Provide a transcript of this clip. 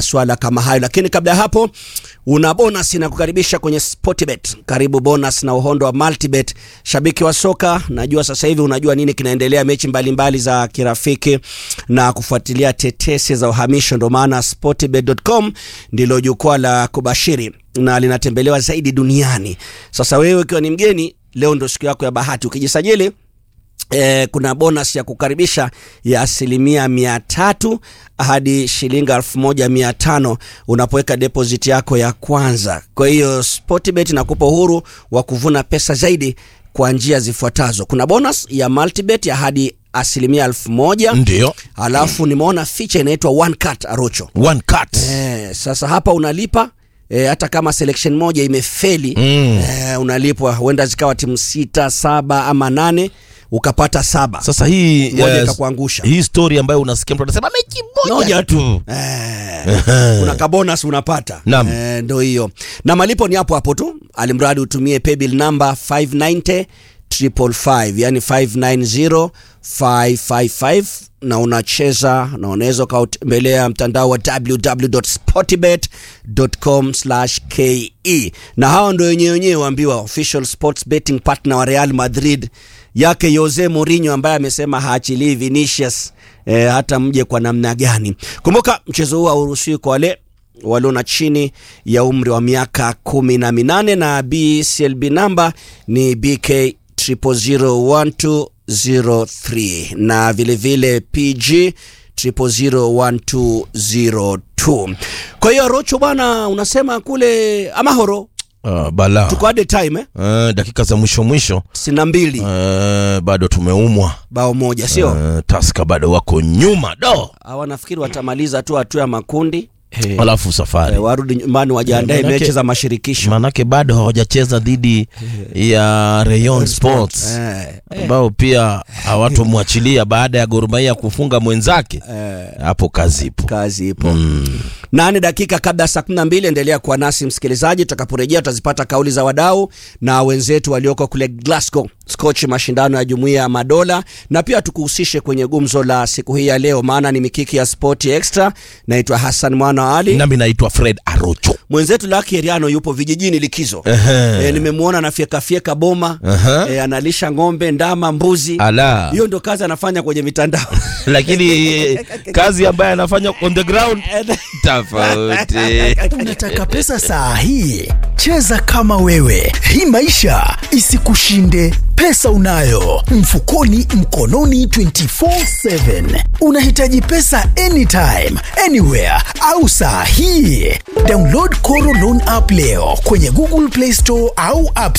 maswala kama hayo. Lakini kabla ya hapo, una bonus inakukaribisha kwenye Sportbet. Karibu bonus na uhondo wa Multibet. Shabiki wa soka, najua sasa hivi unajua nini kinaendelea, mechi mbalimbali mbali za kirafiki na kufuatilia tetesi za uhamisho. Ndio maana sportbet.com ndilo jukwaa la kubashiri na linatembelewa zaidi duniani. Sasa wewe ukiwa ni mgeni, leo ndo siku yako ya bahati. Ukijisajili Eh, kuna bonus ya kukaribisha ya asilimia mia tatu hadi shilingi elfu moja mia tano unapoweka deposit yako ya kwanza. Kwa hiyo Sportbet inakupa uhuru wa kuvuna pesa zaidi kwa njia zifuatazo. Kuna bonus ya multibet ya hadi asilimia elfu moja Ndio. alafu nimeona feature inaitwa one cut arocho. One cut. Eh, sasa hapa unalipa eh, hata kama selection moja imefeli Mm. eh, unalipwa, huenda zikawa timu sita saba ama nane ukapata saba Sasa hii Moja yes, ikakuangusha. hii story ambayo unasikia mtu anasema mechi moja, Moja tu. Eh, kuna kabonus unapata Naam. eh, ndo hiyo na malipo ni hapo hapo tu alimradi utumie paybill number 590 555 yani 590 555 na unacheza na unaweza ukautembelea mtandao wa www.sportbet.com ke na hawa ndo wenyewe wenyewe waambiwa official sports betting partner wa Real Madrid yake Jose Mourinho ambaye amesema haachilii Vinicius eh, hata mje kwa namna gani. Kumbuka mchezo huu hauruhusiwi kwa wale walio na chini ya umri wa miaka kumi na minane na BCLB namba ni BK 0001203 na vilevile PG 0001202. Kwa hiyo Rocho bwana, unasema kule Amahoro Uh, bala. tuko hadi time eh? Uh, dakika za mwisho mwisho sina mbili uh, bado tumeumwa bao moja sio uh, Taska bado wako nyuma do hawa nafikiri watamaliza tu hatua ya makundi alafu safari eh, warudi nyumbani wajiandae Manake- mechi za mashirikisho manake bado hawajacheza dhidi ya Rayon Sports eh, ambao pia hawatomwachilia baada ya Gor Mahia kufunga mwenzake hapo kazi ipo kazi ipo nane dakika kabla ya saa kumi na mbili endelea kuwa nasi msikilizaji tutakaporejea tutazipata kauli za wadau na wenzetu walioko kule Glasgow Scotch mashindano ya jumuiya ya madola na pia tukuhusishe kwenye gumzo la siku hii ya leo maana ni mikiki ya spoti extra naitwa Hassan Mwana wa Ali nami naitwa Fred Arocho mwenzetu Lucky Heriano yupo vijijini likizo Ehe. e, nimemwona anafyekafyeka boma Aha. e, analisha ng'ombe ndama mbuzi ala hiyo ndo kazi anafanya kwenye mitandao lakini kazi ambayo anafanya on the ground tofauti Unataka pesa saa hii? Cheza kama wewe, hii maisha isikushinde. Pesa unayo mfukoni, mkononi, 24/7. Unahitaji pesa anytime, anywhere au saa hii? Download Koro Loan app leo kwenye Google Play Store au App